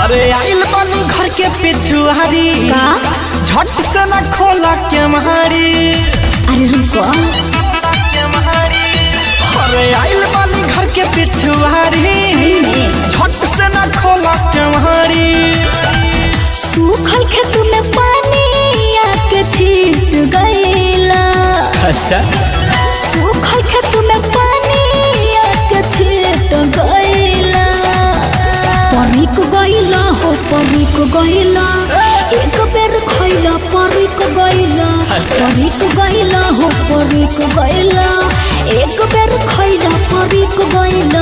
अरे आइल बानी घर के पिछुआरी का? झट से न खोला के मारी अरे रुको अरे आइल बानी घर के पिछुआरी में? झट से न खोला के मारी सूखल खेत में पानी आके छीट गईला अच्छा सूखल खेत में पानी आके छीट गईला परिक गईला हो परिक गईला एक बेर खइला परिक गईला परिक गईला हो परिक गईला एक बेर खइला परिक गईला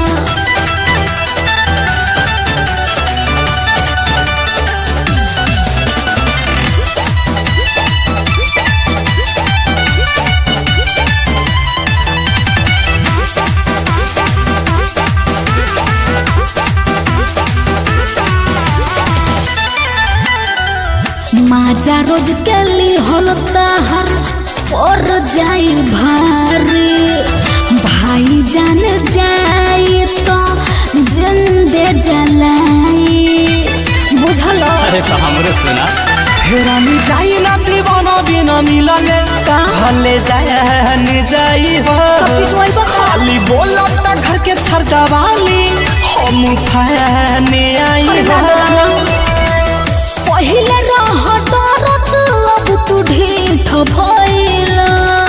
माजा रोज के ली होलता हर और जाई भारी भाई जान जाई तो जिंदे जलाई बुझल अरे तो हमरे सुना हेरानी जाई ना दीवाना बिना मिलले का? भले जाए न जाई हो पिटवाई बा खा। खाली बोला ना घर के छरदवाली हम फैने आई अरे हो दादा दादा। पहिले रह डरत अब तू ढीठ भइला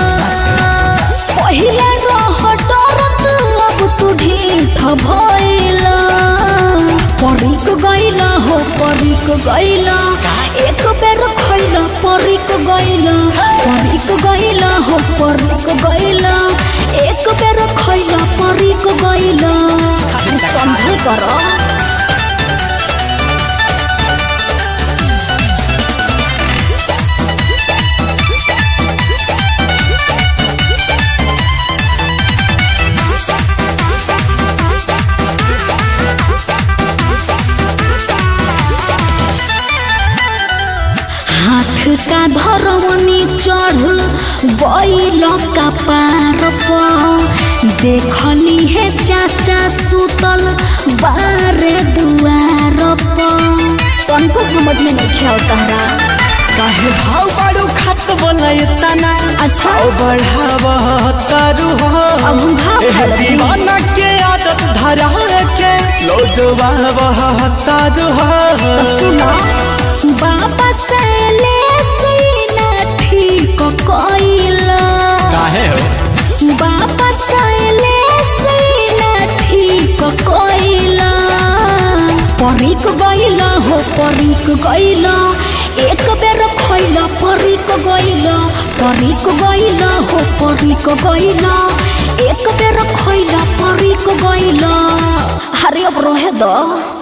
पहिले रह डरत अब तू ढीठ भइला परिक गइला हो परिक गइला एक बेर खइला परिक गइला परिक गइला हो परिक गइला एक बेर खइला परिक गइला समझल कर हाथ का धरवनी चढ़ गईल का पार पर देखली है चाचा सुतल बारे दुआर पर तनको समझ में नहीं खेल तहरा काहे भाव बाड़ू खत बोला तना अच्छा। भाव बढ़ाव तारू हो अब हम भाव एह खाए लगी। दीवाना के आदत धरा के लोटवा बह तारू हो सुनो बाबा से ले सीना ठीक कइला काहे हो बाबा सैले सीना ठीक कइला परिक गइला हो परिक गइला एक बेर खइला परिक गइला परिक गइला हो परिक गइला एक बेर खइला परिक गइला अरे अब रहे दो